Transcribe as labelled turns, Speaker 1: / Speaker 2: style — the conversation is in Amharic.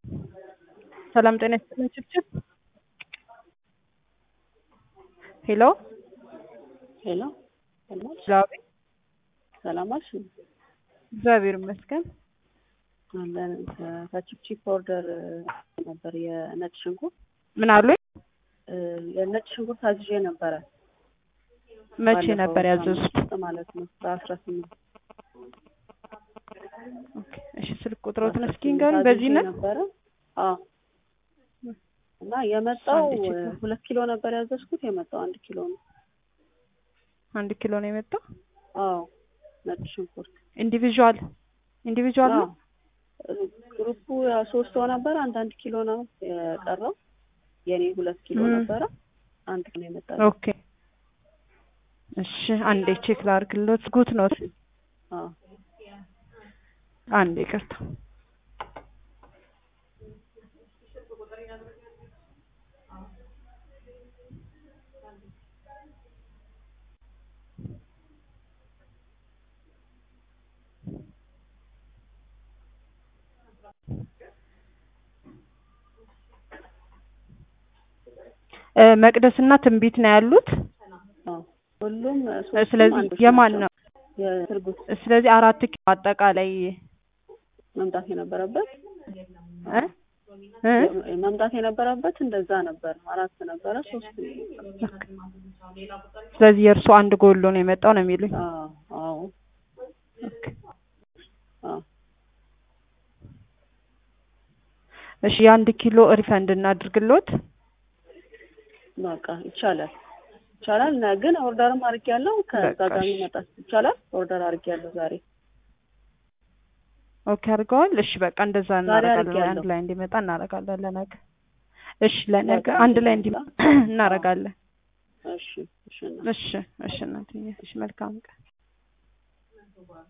Speaker 1: ሰላም ጤና ይስጥልኝ ችብችብ ሄሎ
Speaker 2: ሄሎ ሰላም
Speaker 1: ዛቤ
Speaker 2: ሰላም አልሽ?
Speaker 1: እግዚአብሔር ይመስገን።
Speaker 2: አለን ከቺፕቺፕ ኦርደር ነበር የነጭ ሽንኩርት
Speaker 1: ምን አሉኝ?
Speaker 2: እ የነጭ ሽንኩርት አዝዤ ነበረ
Speaker 1: መቼ
Speaker 2: ባለፈው
Speaker 1: ነበር ያዘዙት?
Speaker 2: ሳምንት ውስጥ ማለት ነው በአስራ ስምንት
Speaker 1: ኦኬ፣ እሺ ስልክ ቁጥሮትን እስኪ ንገሩኝ። በዚህ ነው
Speaker 2: ነበረ አዎ እና የመጣው
Speaker 1: አንድ ኪሎ።
Speaker 2: ሁለት ኪሎ ነበር ያዘዝኩት የመጣው አንድ ኪሎ ነው
Speaker 1: አንድ ኪሎ ነው የመጣው።
Speaker 2: አዎ ነጭ ሽንኩርት
Speaker 1: ኢንዲቪዥዋል ኢንዲቪዥዋል ነው።
Speaker 2: አዎ ግሩፑ ያው ሶስት ሰው ነበር አንድ አንድ ኪሎ ነው የቀረው የኔ ሁለት ኪሎ
Speaker 1: ም።
Speaker 2: ነበረ አንድ ኪሎ የመጣው
Speaker 1: ኦኬ እሺ፣ አንዴ ቼክ ላድርግሎት። ጉት ነው
Speaker 2: አዎ
Speaker 1: አንዴ ይቅርታ። እ መቅደስና ትንቢት ነው ያሉት።
Speaker 2: አዎ ሁሉም ሶስቱም
Speaker 1: ስለዚህ
Speaker 2: አንዶች
Speaker 1: የማን
Speaker 2: ናቸው።
Speaker 1: ነው?
Speaker 2: የስርጉት
Speaker 1: ስለዚህ አራት ኪሎ አጠቃላይ
Speaker 2: መምጣት የነበረበት
Speaker 1: እ እ
Speaker 2: መምጣት የነበረበት እንደዛ ነበር። አራት ነበረ ሶስት ነው የመጣው።
Speaker 1: ስለዚህ የእርሱ አንድ ጎሎ ነው የመጣው ነው የሚሉኝ።
Speaker 2: አዎ አዎ
Speaker 1: ኦኬ።
Speaker 2: አዎ
Speaker 1: እሺ የአንድ ኪሎ ሪፈንድ እናድርግሎት።
Speaker 2: በቃ ይቻላል ይቻላል። ነ- ግን ኦርደርም አድርጌያለሁ። ከዛ
Speaker 1: በቃ
Speaker 2: ጋር
Speaker 1: እሺ።
Speaker 2: መጣት ይቻላል። ኦርደር አድርጌያለሁ ዛሬ
Speaker 1: ኦኬ አድርገዋል። እሺ በቃ እንደዛ
Speaker 2: ዛሬ
Speaker 1: እናደርጋለን።
Speaker 2: አድርጌያለሁ።
Speaker 1: አንድ ላይ እንዲመጣ እናደርጋለን ለነገ። እሺ ለነገ
Speaker 2: በቃ
Speaker 1: አንድ ላይ እንዲ
Speaker 2: እንደዛ።
Speaker 1: እናደርጋለን።
Speaker 2: እሺ እሺ እና
Speaker 1: እሺ እሺ እናትዬ፣ እሺ መልካም ቀን